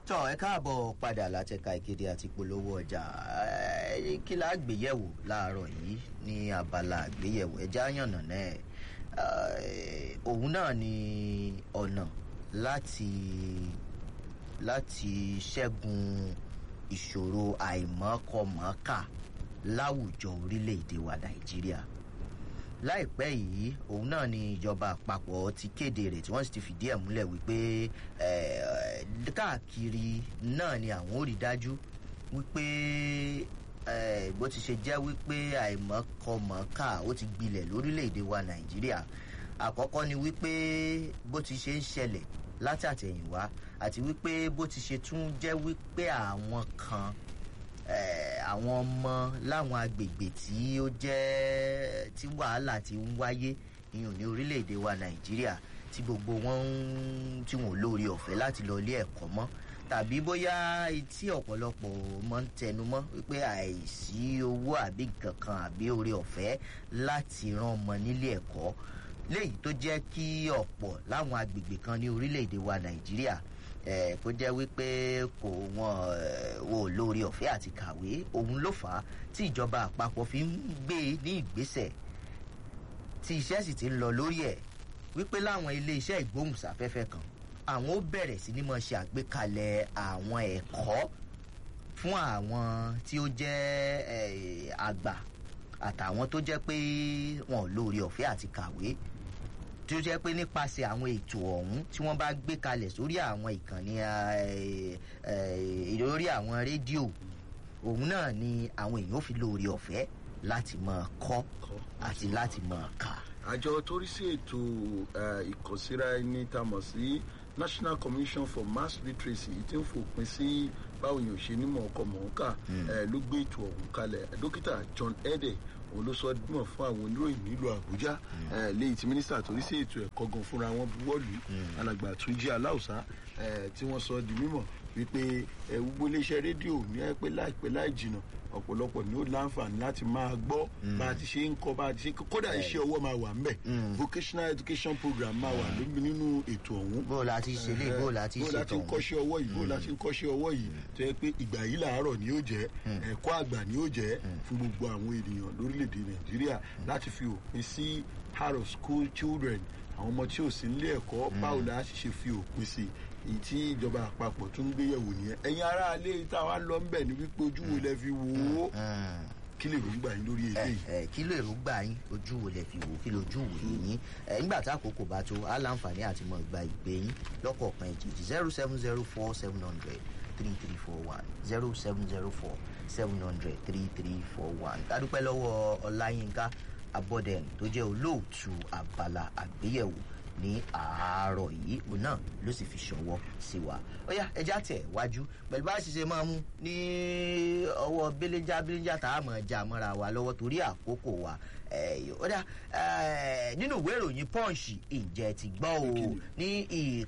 tọ́ ẹ káàbọ̀ padà látẹ̀ka ìkéde àti polówó ọjà ẹ, kí la gbéyẹ̀wò láàárọ̀ yìí ní abala àgbéyẹ̀wò ẹja yànnà náà ẹ, òun náà ni ọ̀nà láti láti ṣẹ́gun ìṣòro àìmọ́kọmọ́kà láwùjọ orílẹ̀-èdè wa nàìjíríà láìpẹ́ yìí òun náà ni ìjọba àpapọ̀ ti kéde rẹ̀ tí wọ́n sì ti fìdí ẹ̀ múlẹ̀ wípé eh, káàkiri náà ni àwọn ò rí dájú wípé eh, bó ti ṣe jẹ́ wípé àìmọ́kọmọ́kà ó ti gbilẹ̀ lórílẹ̀‐èdè wa nàìjíríà àkọ́kọ́ ni wípé bó ti ṣe ń ṣẹlẹ̀ látàtẹ̀yìnwá àti wípé bó ti ṣe tún jẹ́ wípé àwọn kan eh, àwọn ọmọ láwọn agbègbè tí ó jẹ́ tí wàhálà ti ń wáyé ìyẹn ní orílẹ̀-èdè wa nàìjíríà tí gbogbo wọn ń tí wọn ò lóore ọ̀fẹ́ láti lọ ilé ẹ̀kọ́ mọ́ tàbí bóyá etí ọ̀pọ̀lọpọ̀ máa ń tẹnu mọ́ wípé àìsí owó àbí nǹkan kan àbí oore ọ̀fẹ́ láti rán ọmọ nílé ẹ̀kọ́ léyìí tó jẹ́ kí ọ̀pọ̀ láwọn agbègbè kan ní orílẹ̀-èdè wa nàìjíríà eh, kó jẹ́ wípé kò wọ́n eh, wò lórí ọ̀fẹ́ àti kàwé òun ló fà á tí ìjọba àpapọ̀ fi ń gbé e ní ìgbésẹ̀ tí iṣẹ́ sì ti ń lọ lórí ẹ̀ wípé láwọn ilé iṣẹ́ ìgbóhùnsáfẹ́fẹ́ kan àwọn ó bẹ̀rẹ̀ sí ní mọ̀ ṣe àgbékalẹ̀ àwọn ẹ̀kọ́ fún àwọn tí ó jẹ́ eh, àgbà àtàwọn tó jẹ́ pé wọn ò lórí ọ̀fẹ́ àti kàwé tí ó jẹ́ pé nípasẹ̀ àwọn ètò ọ̀hún tí wọ́n bá gbé kalẹ̀ sórí àwọn ìkànnì eh, eh, lórí àwọn rédíò òun náà ni àwọn èèyàn ó fi lórí ọ̀fẹ́ láti máa kọ́ àti láti máa kà. àjọ tó rí sí ètò eh, ìkànsíra ẹni tá a mọ̀ sí national commission for mass literacy tí ń fòpin sí báwo yóò ṣe nímọ̀ ọkọ̀ mọ̀ọ́kà ló gbé ètò ọ̀hún kalẹ̀ dókítà john ede òun ló sọ dímọ̀ fún àwọn oníròyìn nílùú àbújá eh, léyìí tí mínísítà tó rí sí ètò ẹ̀kọ́ gan fúnra wọn buwọ́lù alàgbà túnjí aláùsá eh, tí wọ́n sọ di mímọ̀ wípé eh, gbogbo iléeṣẹ́ rédíò ní ẹ pé láìpẹ́ láì jìnnà ọ̀pọ̀lọpọ̀ ni ó láǹfààní láti máa gbọ́ bá a ti ṣe ń kọ́ bá a ti ṣe kódà iṣẹ́ ọwọ́ máa wà ńbẹ̀ vocational education program máa wà lómi nínú ètò ọ̀hún bó o la ti ṣe lé bó o la ti bó ṣe la ti ń tọ̀hún. kọ́ṣẹ́ ọwọ́ yìí bó la ti ń kọ́ṣẹ́ ọwọ́ yìí tó yẹ pé ìgbà yìí làárọ̀ ni yóò jẹ́ ẹ̀kọ́ àgbà ni yóò jẹ́ fún gbogbo àwọn ènìyàn lórílẹ̀‐èdè nàìjíríà láti fi òpin sí heart of school children àwọn ọmọ tí ò sí nílé ẹ̀kọ́ báwo la ṣe ṣe fi òpin sí èyí tí ìjọba àpapọ̀ tún ń gbéyẹ̀wò nìyẹn ẹ̀yin aráalé táwa lọ ń bẹ̀ ní wípé ojú wo lẹ fi wò ó Mm kí lè rògbà yín lórí ẹ eléyìí. ẹ kí ló èròǹgbà yín ojú wo lẹ fi wò kí lójú wò yín ẹ nígbà tá àkókò bá tó á láǹfààní àti mọ ìgbà ìpè yín lọ́kọ̀ọ̀kan ìjèjì zero seven zero four seven hundred three three four one zero seven zero four seven hundred three three four one dádúpẹ́ lọ́wọ́ ọláyínká abọ́dẹ̀n tó jẹ́ olóòtú abala àgbéyẹ̀wò ní àárọ̀ yìí òun náà ló sì fi ṣọwọ́ sí wa ó yá ẹja tẹ̀ wájú pẹ̀lú bá a ṣe ṣe máa mú ní ọwọ́ belenja belenja tá a mọ̀ já mọ́ra wa lọ́wọ́ torí àkókò wa Eh, ó dá eh, nínú ìwé ìròyìn punch ìjẹ́ ti gbọ́ o ní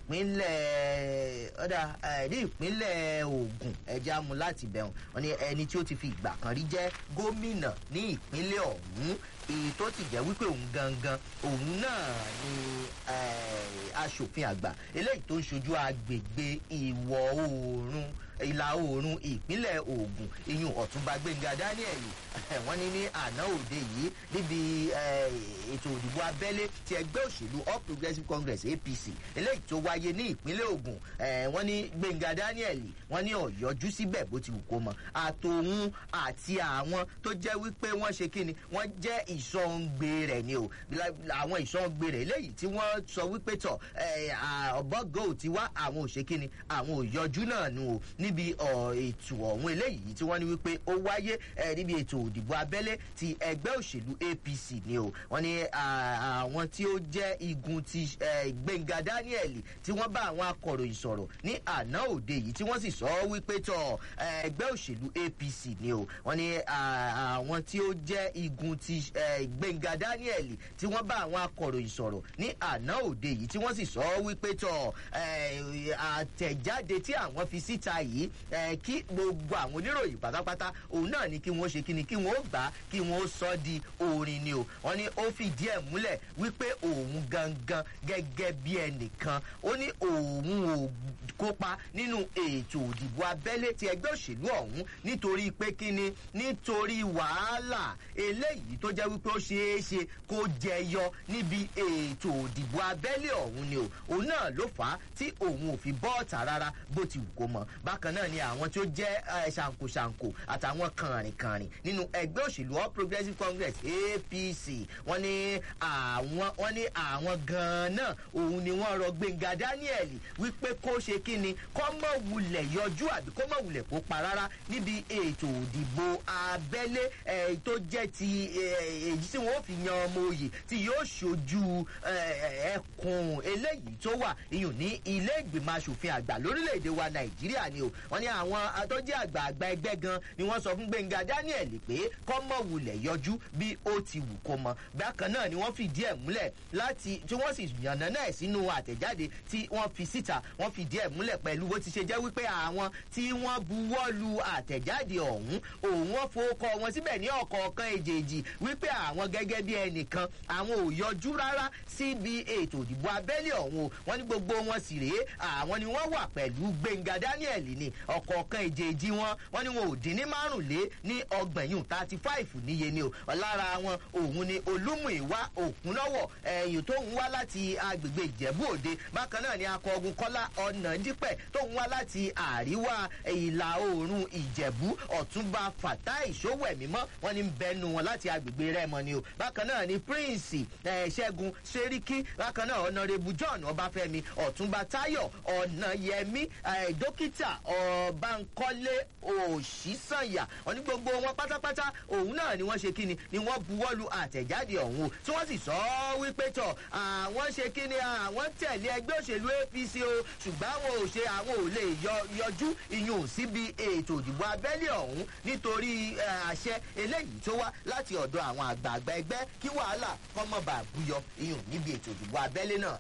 ìpínlẹ̀ ó dá eh, ní ìpínlẹ̀ ogun ẹja mu láti bẹ̀rùn wọn ni ẹni tí ó ti fi ìgbà kan rí jẹ́ gómìnà ní ìpínlẹ̀ ọ̀hún èyí tó ti jẹ́ wípé òun gangan òun náà ni eh, aṣòfin àgbà eléyìí tó ń ṣojú agbègbè ìwọ̀ oòrùn ìlà oòrùn ìpínlẹ̀ ogun iyun ọ̀túnba gbẹ̀ngà daniel wọ́n ní ní àná òde yìí níbi eh, ètò òdìbò abẹ́lé ti ẹgbẹ́ òṣèlú all progressives congress apc eléyìí tó wáyé ní ìpínlẹ̀ ogun eh, wọ́n ní gbẹ̀ngà daniel wọ́n ní ọ̀yọ́jú síbẹ̀ bó ti wù kó mọ àtòun àti àwọn tó jẹ́ wípé wọ́n ṣe kíni wọ́n jẹ́ ìsọ̀ǹgbè rẹ̀ ni o àwọn ìsọ̀ǹgbè rẹ̀ eléyìí tí wọ́n sọ wípé tọ̀ ọ̀bọ̀gò ti wá àwọn òṣèkíni àwọn òyọjú náà nù o níbi ọ̀, ètò ọ̀hún eléyìí tí wọ́n ní wípé ó wáyé eh, níbi ètò òdìbò abẹ́lé ti ẹgbẹ́ òṣèlú apc ni o wọ́n ní ah, àwọn tí ó jẹ́ igun ti eh, gbẹ̀ngà daniel tí wọ́n bá àwọn akọ̀ròyìn sọ̀rọ̀ ní àná òde yìí tí wọ́n sì sọ wípé tọ̀ eh, ẹgbẹ́ òṣèlú apc ni o wọ́n ní ah, àwọn tí ó jẹ́ igun ti eh, gbẹ̀ngà daniel tí wọ́n bá àwọn akọ̀ròyìn sọ̀rọ̀ ní àná òde yìí tí wọ́n sì sọ wípé tọ̀ eh, àtẹ̀jáde tí àwọn fi síta yìí eh, kí gbogbo àwọn oníròyìn pátápátá òun náà ni kí wọ́n ṣe kí ni kí wọ́n ó gbà á kí wọ́n ó sọ di orin ni o wọ́n ní ó fìdí ẹ̀ múlẹ̀ wípé òun gangan gẹ́gẹ́ bí ẹnìkan ó ní òun ò kópa nínú ètò òdìbò abẹ́lé ti ẹgbẹ́ òṣèlú ọ̀hún nítorí pé kíni nítorí wàhálà eléyìí tó jẹ́ wípé ó ṣeé ṣe kó jẹyọ níbi ètò òdìbò abẹ́lé ọ̀hún ni o òun náà ló fà á tí òun ò fi bọ́ọ̀tà rárá bó ti wù kó mọ bákan náà ni àwọn tí ó jẹ́ ṣàǹkóṣàǹkó àtàwọn kànrìnkànrìn nínú ẹgbẹ́ òṣèlú all progressives congress apc wọ́n ní àwọn wọ́n ní àwọn gan-an náà òun ni wọ́n rọ gbẹ̀ngà daniel wípé kó ṣe kí ni kó mọ̀ wulẹ̀ yọjú àbí kó mọ̀ wulẹ̀ kópa rárá níbi ètò òdìbò abẹ́lé tó jẹ́ ti èyí tí wọ́n fi yan ọmọ òye tí yóò ṣojú ẹkùn eléyìí tó wà iyùn ní ilé ìgbìmọ̀ asòfin àgbà lórílẹ̀‐èdè wa nàìjíríà ni o wọ́n ní àwọn tó jẹ́ àgbààgbà ẹgbẹ́ gan ni wọ́n sọ fún gbẹ̀ngà daniel pé kó mọ̀ wulẹ̀ yọjú bí ó ti wù kó mọ bákan náà ni wọ́n fìdí ẹ̀ múlẹ̀ láti tí wọ́n sì yànnà náà sínú àtẹ̀jáde tí wọ́n fi síta wọ́n fìdí ẹ̀ múlẹ̀ pẹ̀lú bó ti ṣe jẹ́ wípé àwọn tí wọ́n buwọ́ lu àtẹ̀jáde ọ̀hún òun wọ́n fowókọ wọn síbẹ̀ ní ọ̀kọ̀ọ̀kan èjèèjì wípé àwọn gẹ́gẹ́ bí ẹnìkan àwọn ò yọjú rárá síbi ètò ìdìbò abẹ́lé ọ̀hún o wọ́n ní gbogbo wọn sì rèé àwọn ni wọ́n wà pẹ̀lú gbẹ̀ngà daniel ní ọ̀kọ̀ọ̀kan èjèèjì wọn wọ́n ní wọn ò dín ní márùnlé ní ọgbẹ̀yìn thirty five níye ni o lára wọn òun ni olúmùíwá òkúnlọ́wọ̀ ẹ̀yìn tó ń wá láti agbègbè ìjẹ̀bú òde bákan náà ni akọgun kọ́lá ọ̀nà dípẹ̀ tó ń wá láti àríwá ìlà oòrùn ìjẹ̀bú ọ̀túnba fàtà ìṣòwẹ̀mímọ́ wọn ni bẹnu wọn láti agbègbè rẹ́mọ ni o bákan náà ni prince ṣẹ́gun ṣeríkí bákan náà ọ̀nàrẹ́bù john ọbáfẹ́mi ọ̀túnba táyọ̀ ọ̀nàyẹmí dókítà ọ̀bánkọ́lé òṣìṣànyà wọn ní gbogbo wọn pátápátá òun náà ni wọ́n ṣe kíni ni wọ́n buwọ́lu àtẹ̀jáde ọ̀hún o tí wọ́n sì sọ ọ́ wípé tọ̀ àwọn ṣe kíni àwọn tẹ̀lé ẹgbẹ́ òṣèlú apc o ṣùgbọ́n àwọn ò ṣe àwọn ò lè yọjú ìyún síbi ètò ìdìbò abẹ́lé ọ̀hún nítorí àṣẹ eléyìí tó wá láti ọ̀dọ̀ àwọn àgbààgbà ẹgbẹ́ kí wàhálà kọ́mọba àbúyọ ìyún níbi ètò ìdìbò abẹ́lé náà